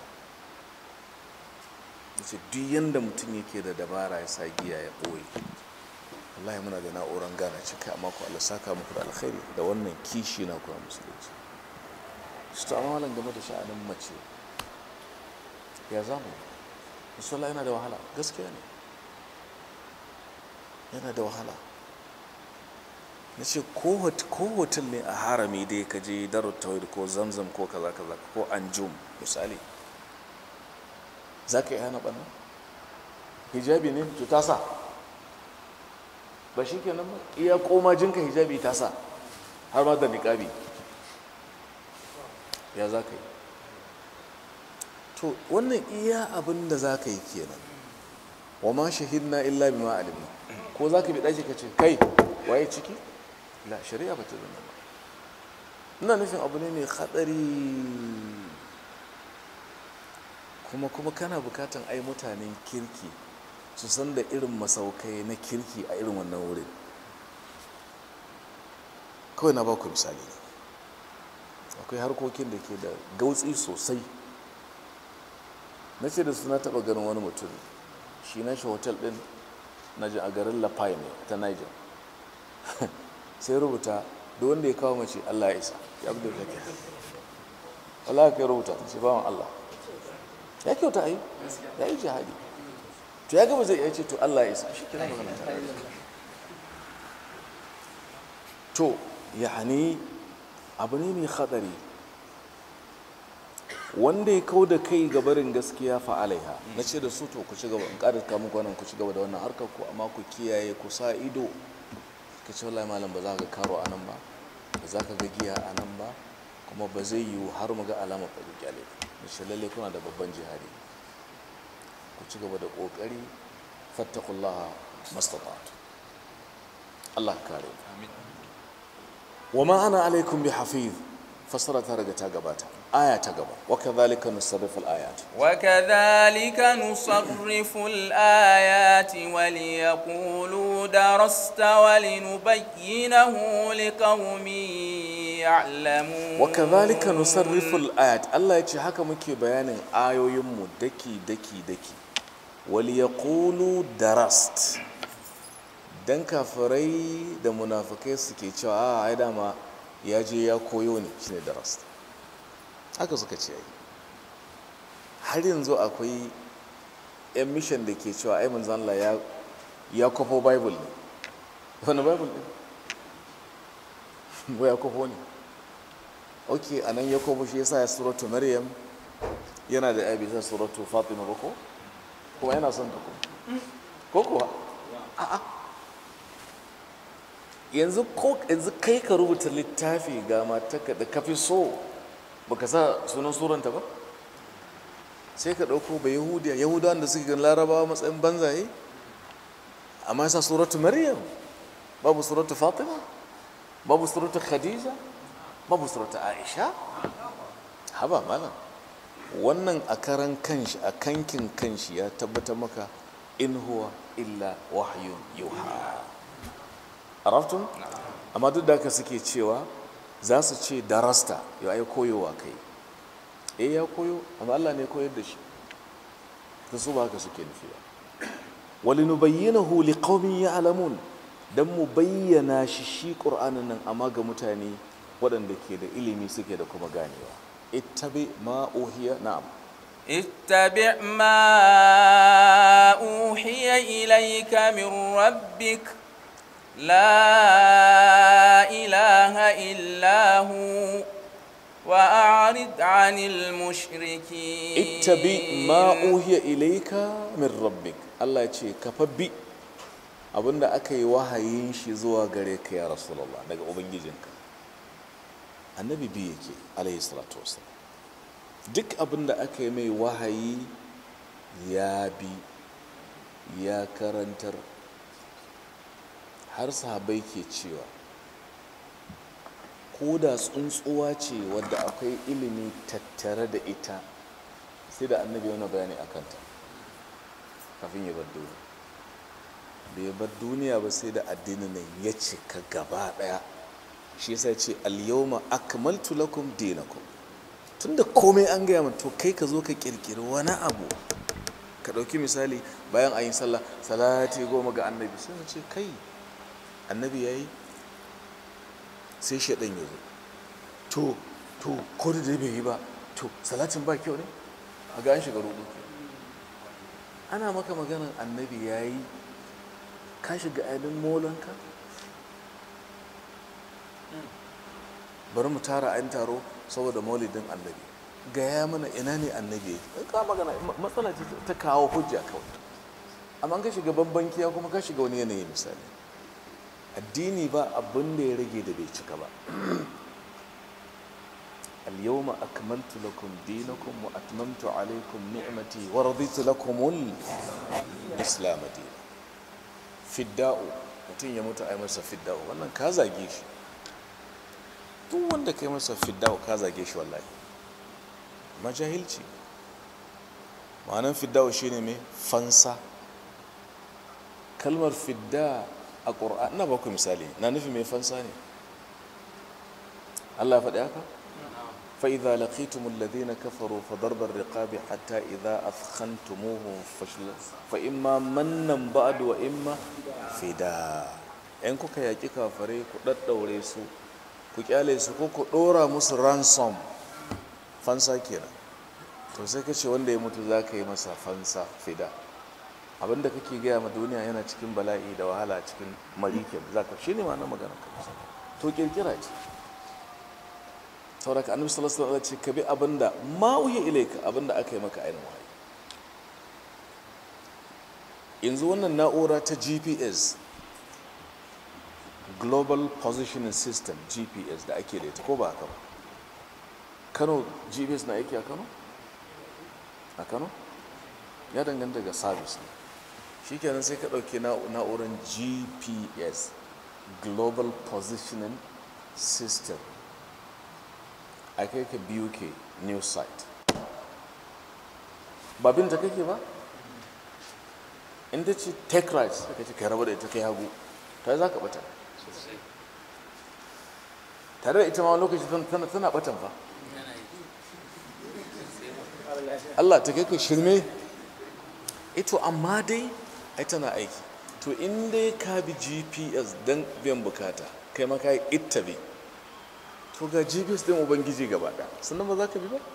ya ce duk yadda mutum yake da dabara ya sa giya ya ɓoye wallahi muna da na'urar gana cika amma ku Allah saka muku da alkhairi da wannan kishi na kuma musulunci su ta amalan game da sha'anin mace ya zamu musulla yana da wahala gaskiya ne yana da wahala na ce ko hotel ne a harami dai ka je darut tawhid ko zamzam ko kaza kaza ko anjum misali za ka yi hana ɓanna hijabi ne to ta sa ba shi kenan ba iya koma jinka hijabi ta sa har ma da niƙabi ya za ka yi to wannan iya abin da za ka yi kenan wa ma shahidna illa bima alimna ko za ka bi ɗaki ka ce kai waye ciki la shari'a ba ta zama ba ina nufin abu ne mai hadari kuma kuma kana bukatan ai mutanen kirki su san da irin masaukai na kirki a irin wannan wurin kawai na baku misali ne akwai harkokin da ke da gautsi sosai na ce da su na taba ganin wani mutum shi na shi hotel din na ji a garin lafai ne ta niger sai rubuta da wanda ya kawo mace allah ya isa ya abu da ya ke allah ya kai rubuta ce bawan allah ya kyauta a yi ya yi jihadi to ya gaba zai iya ce to allah ya isa shi kira magana ta to yani abu ne mai hadari wanda ya kau da kai gabarin gaskiya fa'alaiha na ce da su to ku ci gaba in ƙarar kamun kwanan ku ci gaba da wannan harkar ku amma ku kiyaye ku sa ido ka ce wallahi malam ba za ka karo a nan ba ba za ka ga giya a nan ba kuma ba zai yiwu har mu ga alamar fari kyale da shi lalle kuna da babban jihadi ku ci gaba da ƙoƙari fattakullaha mastata'tu Allah kare wa ma ana alaikum bi hafiz fasara ta riga ta gabata aya ta gaba wa kadhalika nusarrifu al-ayat وكذلك نصرف الآيات وليقولوا درست ولنبينه لقوم يعلمون wa kadhalika nusarrifu al-ayat Allah yace haka muke bayanin ayoyin mu daki daki daki wal yaqulu darast dan kafirai da munafikai suke cewa a ai dama ya je ya koyo ne shine darast haka suka ce ai har yanzu akwai yan mission da ke cewa ai manzon Allah ya ya kofo bible ne wani bible ne ko ya kofo ne ok a nan ya kofo shi yasa ya suratu maryam yana da abi sa suratu fatima ba ko kuma yana son ta ko ko kuwa a'a yanzu ko yanzu kai ka rubuta littafi ga matarka da kafi so baka sa sunan suranta ba sai ka ɗauko ba yahudiya yahudawan da suke gan larabawa matsayin banzaye amma yasa suratu maryam babu suratu fatima babu suratu khadija babu suratu aisha haba malam wannan a karan kanshi a kankin kanshi ya tabbatar maka in huwa illa wahyun yuha arabtun amma duk da haka suke cewa za su ce darasta yau ai koyowa kai eh ya koyo amma Allah ne koyar da shi ta su ba haka suke nufi ba walinubayyinahu liqaumin ya'lamun dan mu bayyana shi shi qur'anin nan amma ga mutane waɗanda ke da ilimi suke da kuma ganewa ittabi ma uhiya na'am اتبع ما أوحي إليك من ربك لا إله إلا هو وأعرض عن المشركين ittabi ma uhiya ilayka min rabbik Allah ya ce ka fabbi abinda aka yi wahayin shi zuwa gare ka ya rasulullah daga ubangijinka annabi bi yake alayhi salatu wasallam duk abinda aka yi mai wahayi ya bi ya karantar har sahabai ke cewa ko da tsuntsuwa ce wadda akwai ilimi tattare da ita sai da annabi wani bayani a kanta kafin ya bar duniya bai bar duniya ba sai da addinin nan ya cika gaba daya shi yasa ce al-yawma akmaltu lakum dinakum tunda komai an gaya min to kai ka zo ka kirkiri wani abu ka ɗauki misali bayan a yi sallah salati goma ga annabi sai ce kai annabi ya yi sai shaɗan ya zo to to ko da dai bai yi ba to salatin ba kyau ne a ga an shiga rudu ana maka maganar annabi ya yi ka shiga ainihin molanka bari mu tara an taro saboda maulidin annabi gaya mana ina ne annabi ya ka magana matsala ce ta kawo hujja kawai amma ka shiga babban kiya kuma ka shiga wani yanayi misali addini ba abin da ya rage da bai cika ba اليوم أكملت لكم دينكم وأتممت عليكم نعمتي ورضيت لكم الإسلام دينا فداء mutum ya mutu a yi masa fidda'u wannan ka zage shi duk wanda kai masa fiddawa ka zage shi wallahi majahilci ma'anan fiddawa shine mai fansa kalmar fidda a ƙura'an na baku misali na nufi mai fansa ne Allah faɗi haka فإذا لقيتم الذين كفروا فضرب الرقاب حتى إذا أثخنتموهم فشل فإما منا بعد وإما فداء in kuka yaƙi kafare ku ɗaɗɗaure su ku ƙyale su ko ku ɗora musu ransom fansa kenan to sai ka ce wanda ya mutu za ka yi masa fansa fida abinda kake gaya ma duniya yana cikin bala'i da wahala cikin marikin za ka shi ne ma na magana ka to kirkira ce sauraka annabi sallallahu alaihi wasallam ce ka bi abinda ma uhi ilaika abinda aka yi maka ainihin wahayi yanzu wannan na'ura ta GPS Global Positioning System GPS da ake da ita ko ba haka ba Kano GPS na aiki a Kano a Kano ya danganta ga service ne shikenan sai ka dauke na'urar GPS Global Positioning System a kai ka biyu ke news site ba binta kake ba inda ce take right ka ce kai raba da ita kai hagu ta za ka bata tare da ita ma lokaci tana batan fa Allah ta kai ka shirme ito amma dai ai tana aiki to in dai ka bi gps don biyan bukata kai ma ka yi ittabi to ga gps din ubangiji gaba ɗaya sannan ba za ka bi ba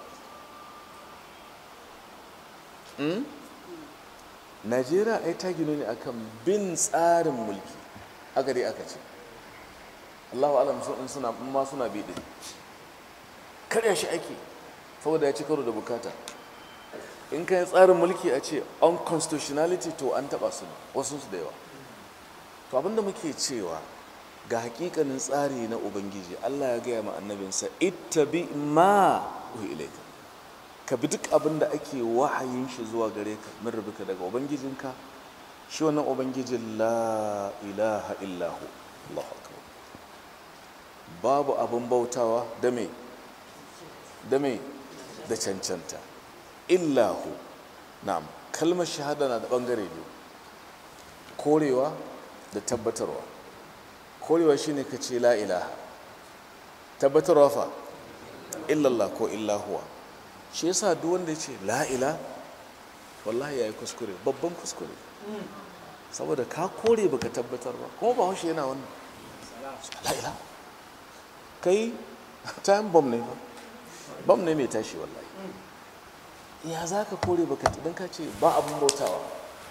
najeriya ai ta gino ne akan bin tsarin mulki aka dai aka ce allahu alam sun suna ma suna bi din karya shi ake saboda ya ci karo da bukata in ka yi tsarin mulki a ce unconstitutionality to an taba su wasu su da yawa to abinda muke cewa ga hakikanin tsari na ubangiji Allah ya gaya ma annabinsa ittabi ma uhi ilaika ka bi duk abin da ake wahayin shi zuwa gare ka min rubuka daga ubangijinka shi wannan ubangijin la ilaha illahu Allahu akbar babu abin bautawa da me da me da cancanta illahu na'am kalmar shahada na da bangare biyu korewa da tabbatarwa korewa shine ka ce la ilaha tabbatarwa fa illallah ko illahuwa shi yasa duk wanda ya ce la ila wallahi yayi kuskure babban kuskure saboda ka kore baka tabbatar ba kuma ba haushe yana wannan la ila kai time bomb ne ba bomb ne mai tashi wallahi ya za ka kore baka idan ka ce ba abin bautawa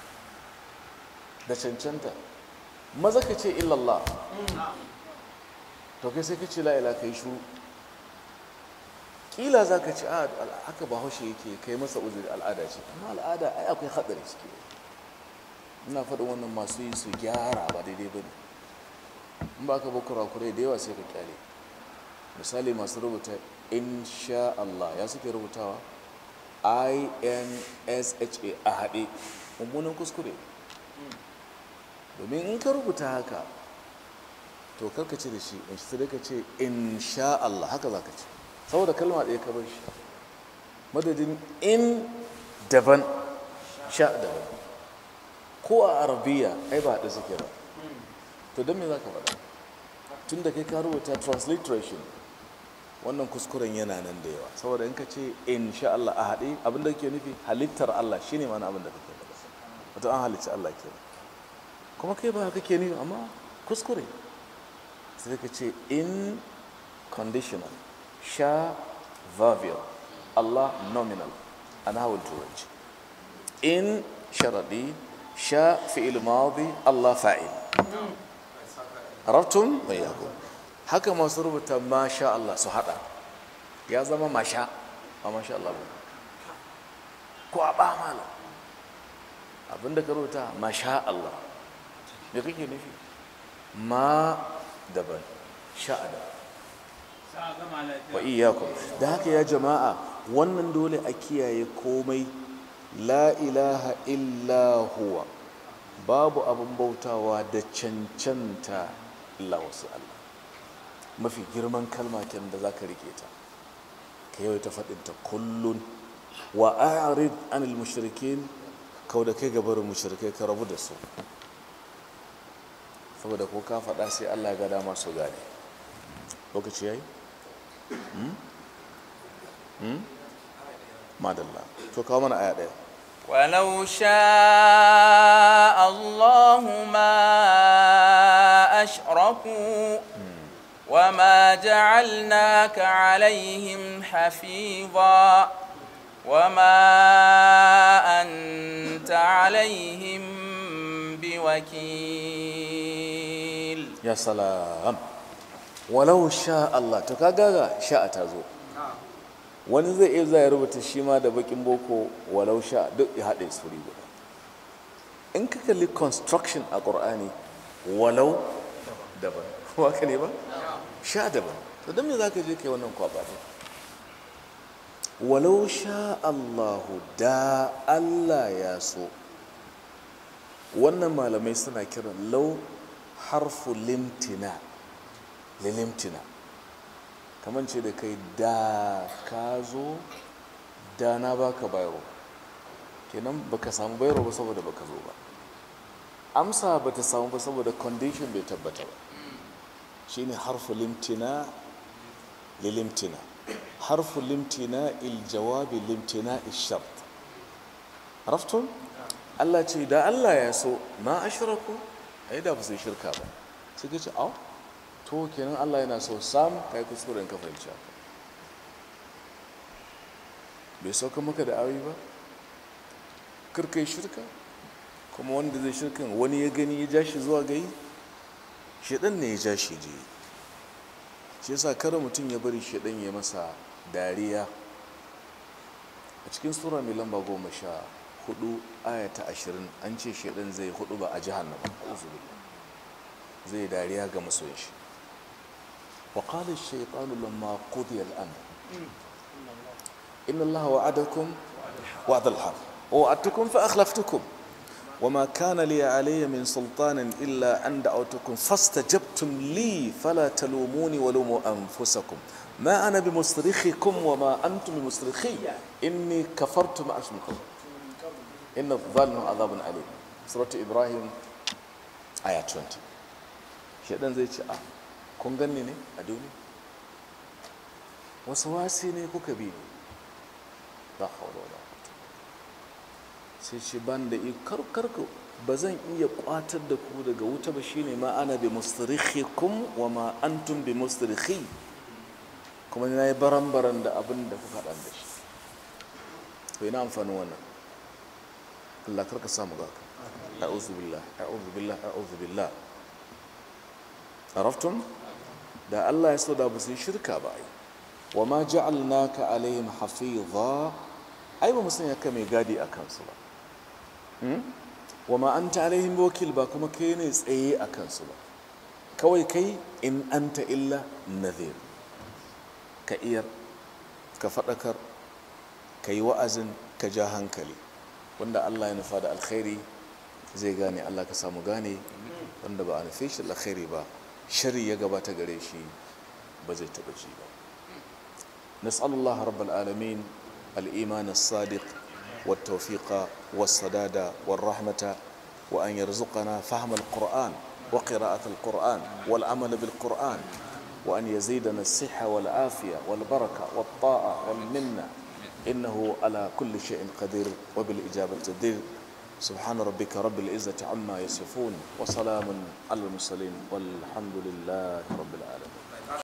da cancanta maza ka ce illallah to kai sai ka ce la'ila ka yi shuru kila za ka ce a haka ba haushe yake kai masa uzuri al'ada ce amma al'ada ai akwai haɗari ciki ina faɗin wannan masu yi su gyara ba daidai ba ne in ba ka ba kurakurai da yawa sai ka kyale misali masu rubuta insha Allah ya suke rubutawa insha a haɗe mummunan kuskure domin in ka rubuta haka to karka ce da shi in shi sai ka ce insha Allah haka za ka ce saboda kalma ɗaya ka bar shi madadin in daban sha daban ko a arabiya ai ba haɗe suke ba to don me za ka faɗa tun da kai ka rubuta transliteration wannan kuskuren yana nan da yawa saboda in ka ce insha Allah a haɗe abinda ke nufi halittar Allah shine mana abin da kake faɗa wato an halicci Allah ke kuma kai ba kake nufi amma kuskure sai ka ce in conditional sha verbial Allah nominal an hawar turanci in sharaɗi sha fi'il madi Allah fa'il arabtun mai yago haka masu rubuta masha Allah su hada ya zama masha a masha Allah ba ko a ba mala abinda ka rubuta masha Allah me kake nufi ma daban sha daban wa iyakum da haka ya jama'a wannan dole a kiyaye komai la ilaha illa huwa babu abin bautawa da cancanta illa wasu Allah mafi girman kalma kenan da za ka rike ta ka yau ta faɗinta kullun wa a'rid anil mushrikin kau da kai gabarin mushrikai ka rabu da su saboda ko ka faɗa sai Allah ga dama su gane lokaci yayi hmm? hmm? madalla to kawo mana aya ɗaya ولو شاء الله ما أشركوا وما جعلناك عليهم حفيظا وما أنت عليهم بوكيل ya salam walau sha Allah to kaga sha'a ta zo wani zai iya zai rubuta shi ma da bakin boko walau sha duk ya haɗe su guda in ka kalli construction a ƙur'ani walau daban kuma ka ne ba sha daban to don me za ka je kai wannan kwaba ne walau sha Allahu da Allah ya so wannan malamai suna kiran lau harfu limtina lilimtina kamar ce da kai da ka zo da na baka bayro kenan baka samu bayro ba saboda baka zo ba amsa bata samu ba saboda condition bai tabbata ba shine harfu limtina lilimtina harfu limtina iljawabi limtina ishart raftun Allah ce da Allah ya so ma ashraku ai da ba su yi shirka ba sai ka ce au to kenan Allah yana so sam kai kuskuren ka fahimci haka bai sauka maka da awi ba karkai shirka kuma wanda zai shirkan wani ya gani ya ja shi zuwa gai shaɗan ne ya ja shi je shi yasa kare mutum ya bari shaɗan ya masa dariya a cikin sura mai lamba goma sha hudu aya ta ashirin an ce shaɗan zai hudu ba a jihannama zai dariya ga masoyin shi وقال الشيطان لما قضي الأمر إن الله وعدكم وعد الحق ووعدتكم فأخلفتكم وما كان لي علي من سلطان إلا أن دعوتكم فاستجبتم لي فلا تلوموني ولوموا أنفسكم ما أنا بمصرخكم وما أنتم بمصرخي إني كفرت ما أشمكم إن الظالم عذاب أليم سورة إبراهيم آية 20 شيطان زي آه kun ganni ne a duniya wasu wasi ne kuka bi ne ba haula wala sai ce ban da karkarku ba zan iya kwatar da ku daga wuta ba shine ma ana bi mustarikhikum wa ma antum bi mustarikhi kuma na yi baran-baran da abin da kuka dan da shi to ina amfanin wannan Allah karka samu ga ka a'udhu billah a'udhu billah a'udhu billah عرفتم da Allah ya so da ba su yi shirka ba ai wa ma ja'alnaka alaihim hafiza ai ba mu sanya ka mai gadi a kansu ba wa ma anta alaihim wakil ba kuma kai ne tsaye a kansu ba kawai kai in anta illa nadhir ka iyar ka faɗakar ka yi wa'azin ka ja hankali wanda Allah ya nufa da alkhairi zai gane Allah ka samu gane wanda ba a nufe shi alkhairi ba shari ya gabata gare shi ba zai taɓa ci ba nas'alullah rabbal alamin al-iman as-sadiq والتوفيق والسداد والرحمة وأن يرزقنا فهم القرآن وقراءة القرآن والعمل بالقرآن وأن يزيدنا الصحة والعافية والبركة والطاعة والمنة إنه على كل شيء قدير وبالإجابة جدير سبحان ربك رب العزة عما يصفون وسلام على المرسلين والحمد لله رب العالمين